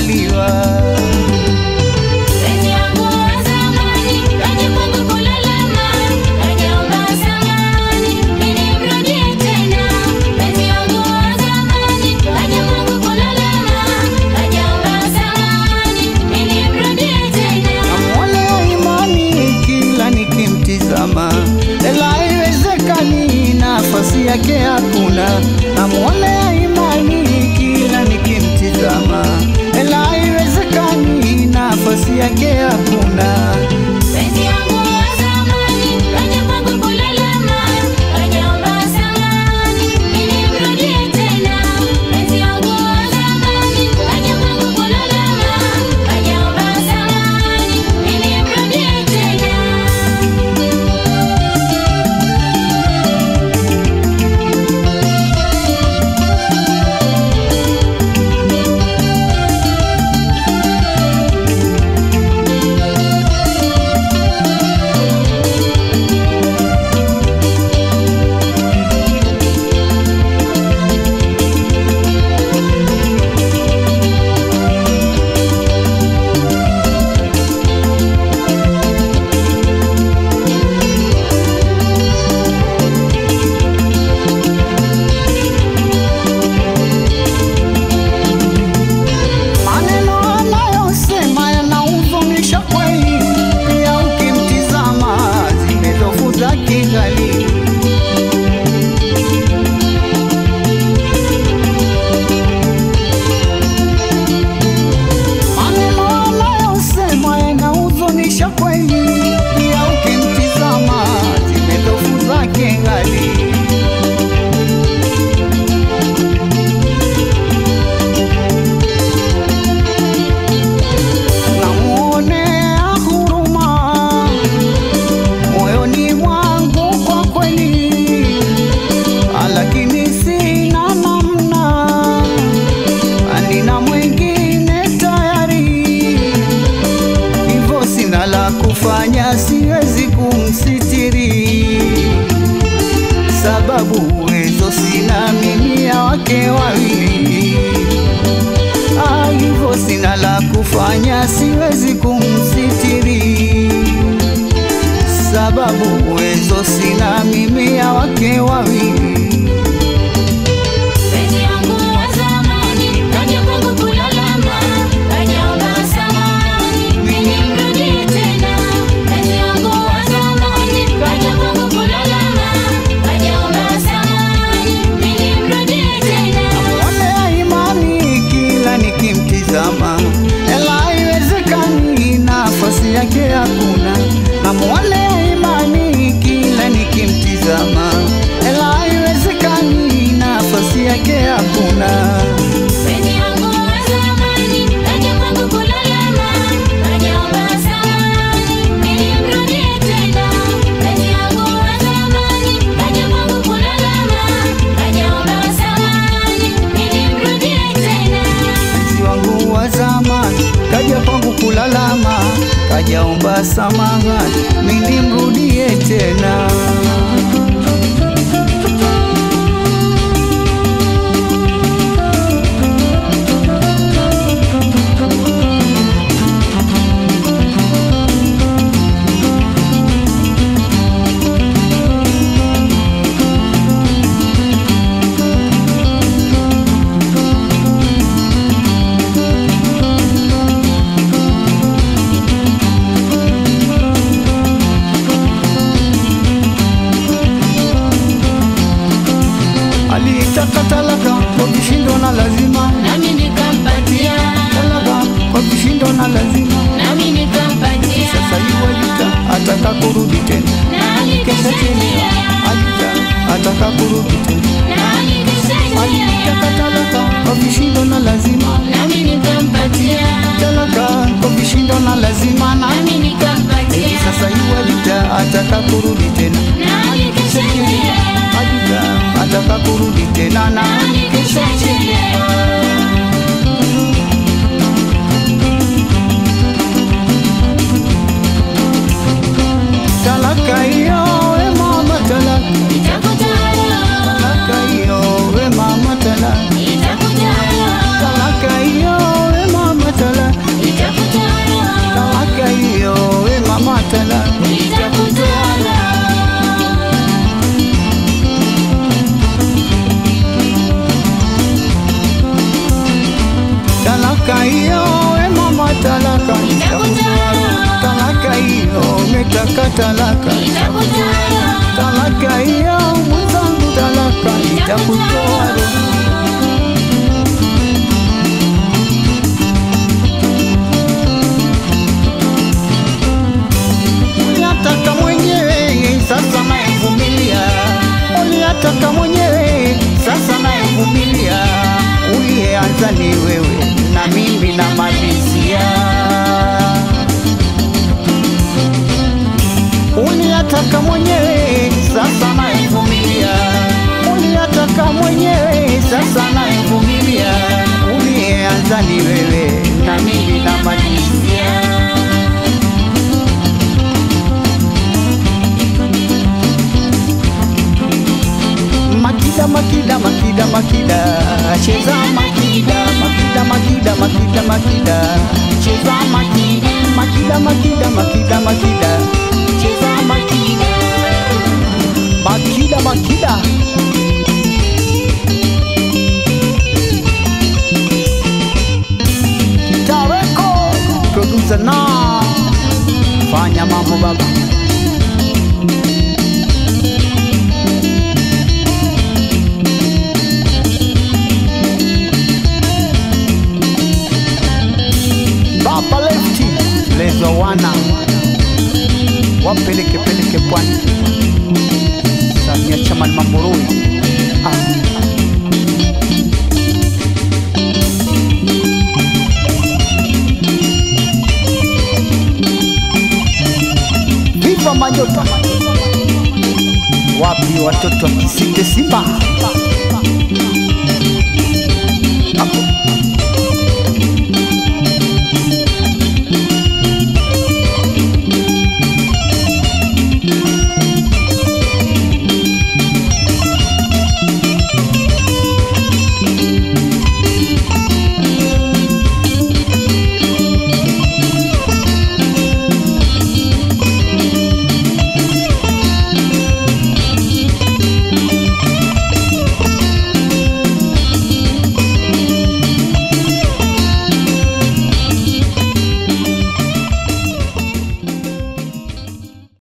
kuzaliwa. Penzi yangu wa zamani, kaja kwangu kulalama, kajaomba samahani, ili mrudie tena. Penzi yangu wa zamani, kaja kwangu kulalama, kajaomba samahani, ili mrudie tena. Namwonea imani kila nikimtizama, ela haiwezekani, nafasi yake hakuna. Namwonea imani kila nikimtizama, ela haiwezekani, nafasi yake hakuna. Penzi yangu wa zamani, kaja kwangu kulalama, kajaomba samahani, ili mrudie tena. Penzi yangu wa zamani, kaja kwangu kulalama, kajaomba samahani, ili mrudie tena. Maneno anayosema yanahuzunisha kweli, pia ukimtizama zimezofu za kigali. Maneno anayosema yanahuzunisha kweli, pia ukimtizama zimezofu za kigali. namuonea huruma moyoni mwangu kwa kweli, lakini sina namna, nina mwingine tayari, hivyo sina la kufanya, siwezi kumsitiri sababu uwezo sina mimi ya wake wawili Ah, hivyo sina la kufanya, siwezi kumsitiri sababu uwezo sina mimi ya wake wawili. Penzi yangu wa zamani, kaja kwangu kulalama, kajaomba samahani, ili mrudie tena. Penzi yangu wa zamani, kaja kwangu kulalama, kajaomba samahani, ili mrudie tena. Namwonea imani kila nikimtizama, ela haiwezekani, nafasi yake hakuna. Namwonea imani kila nikimtizama, ela haiwezekani, nafasi yake hakuna. Penzi yangu wa zamani, kaja kwangu kulalama, kajaomba samahani, ili mrudie tena. Penzi yangu wa zamani, kaja kwangu kulalama, kajaomba samahani, ili mrudie tena. mpenzi wangu wa zamani kaja kwangu kulalama, kajaomba samahani, mimi mrudie tena. Alitaka talaka kwa vishindo na lazima, Nami nikampatia, talaka kwa vishindo na lazima. nami nikampatia, Sasa yuwalita ataka kurudi tena, na alikishalia, alita ataka kurudi tena. na alikishalia, Alitaka talaka kwa vishindo na lazima, nami nikampatia, talaka kwa vishindo na lazima na nami nikampatia, sasa yuwalita ataka kurudi tena, na alikishalia, alita ataka kurudi tena na na alikishalia. talaka hiyo we mama talaka, talaka hiyo we mama talaka, talaka hiyo we mama talaka. talaka Nitakutoa talaka hiyo mwenzangu talaka itakutoa roho uliyataka mwenyewe sasa nayevumilia uliyataka mwenyewe sasa nayevumilia uliyeanza ni wewe na mimi namalizia uliyataka mwenyewe sasa nayevumilia uliyataka mwenyewe sasa nayevumilia uliyeanza ni wewe na mimi namalizia Makida, makida, makida, makida, cheza makida, makida, makida, makida, makida, cheza makida, makida, makida, makida, makida, cheza makida, makida, makida. Tareko, producer na fanya mambo baba. Baba Lefty lezwa wana wapeleke peleke pwani Samia Chaman Mamburui ah. Viva Majota wapi watoto wa Kisite Simba